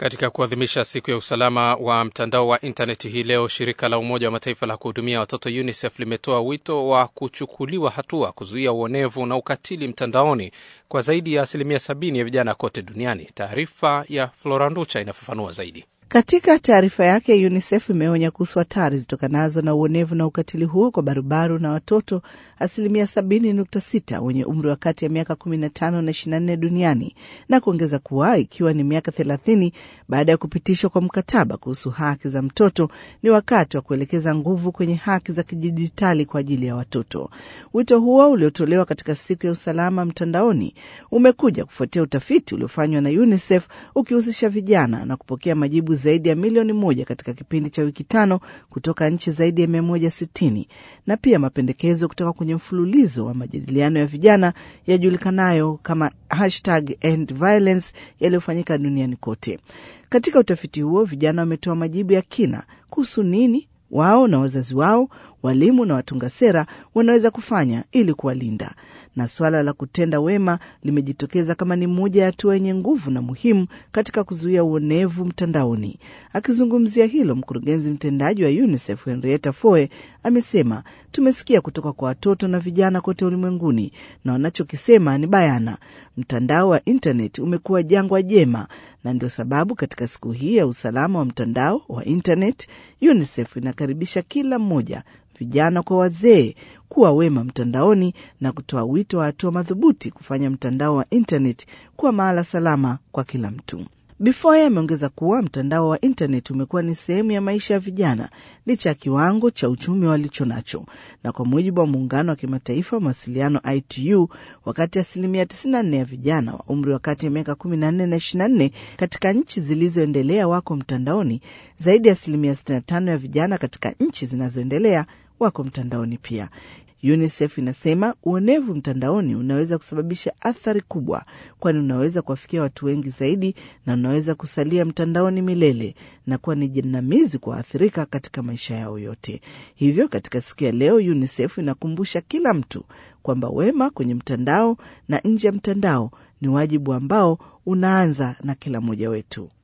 Katika kuadhimisha siku ya usalama wa mtandao wa intaneti hii leo, shirika la Umoja wa Mataifa la kuhudumia watoto UNICEF limetoa wito wa kuchukuliwa hatua kuzuia uonevu na ukatili mtandaoni kwa zaidi ya asilimia sabini ya vijana kote duniani. Taarifa ya Floranducha inafafanua zaidi. Katika taarifa yake UNICEF imeonya kuhusu hatari zitokanazo na uonevu na ukatili huo kwa barubaru na watoto asilimia sabini nukta sita wenye umri wa kati ya miaka kumi na tano na ishirini na nne duniani na kuongeza kuwa ikiwa ni miaka thelathini baada ya kupitishwa kwa mkataba kuhusu haki za mtoto, ni wakati wa kuelekeza nguvu kwenye haki za kidijitali kwa ajili ya watoto. Wito huo uliotolewa katika siku ya usalama mtandaoni umekuja kufuatia utafiti uliofanywa na UNICEF ukihusisha vijana na kupokea majibu zaidi ya milioni moja katika kipindi cha wiki tano kutoka nchi zaidi ya mia moja sitini na pia mapendekezo kutoka kwenye mfululizo wa majadiliano ya vijana yajulikanayo kama hashtag end violence yaliyofanyika duniani kote. Katika utafiti huo vijana wametoa majibu ya kina kuhusu nini wao na wazazi wao, walimu na watunga sera wanaweza kufanya ili kuwalinda, na suala la kutenda wema limejitokeza kama ni moja ya hatua yenye nguvu na muhimu katika kuzuia uonevu mtandaoni. Akizungumzia hilo, mkurugenzi mtendaji wa UNICEF Henrietta Foe amesema, tumesikia kutoka kwa watoto na vijana kote ulimwenguni, na wanachokisema ni bayana, mtandao wa intanet umekuwa jangwa jema, na ndio sababu katika siku hii ya usalama wa mtandao wa intanet UNICEF inakaribisha kila mmoja vijana kwa wazee kuwa wema mtandaoni na kutoa wito wa hatua madhubuti kufanya mtandao wa intanet kuwa mahala salama kwa kila mtu. Bifoye ameongeza kuwa mtandao wa intanet umekuwa ni sehemu ya maisha ya vijana licha ya kiwango cha uchumi walicho nacho, na kwa mujibu wa muungano wa kimataifa wa mawasiliano ITU, wakati asilimia 94 ya vijana wa umri wa kati ya miaka 14 na 24 katika nchi zilizoendelea wako mtandaoni, zaidi ya asilimia 65 ya vijana katika nchi zinazoendelea wako mtandaoni pia. UNICEF inasema uonevu mtandaoni unaweza kusababisha athari kubwa, kwani unaweza kuwafikia watu wengi zaidi na unaweza kusalia mtandaoni milele na kuwa ni jinamizi kwa waathirika katika maisha yao yote. Hivyo, katika siku ya leo, UNICEF inakumbusha kila mtu kwamba wema kwenye mtandao na nje ya mtandao ni wajibu ambao unaanza na kila mmoja wetu.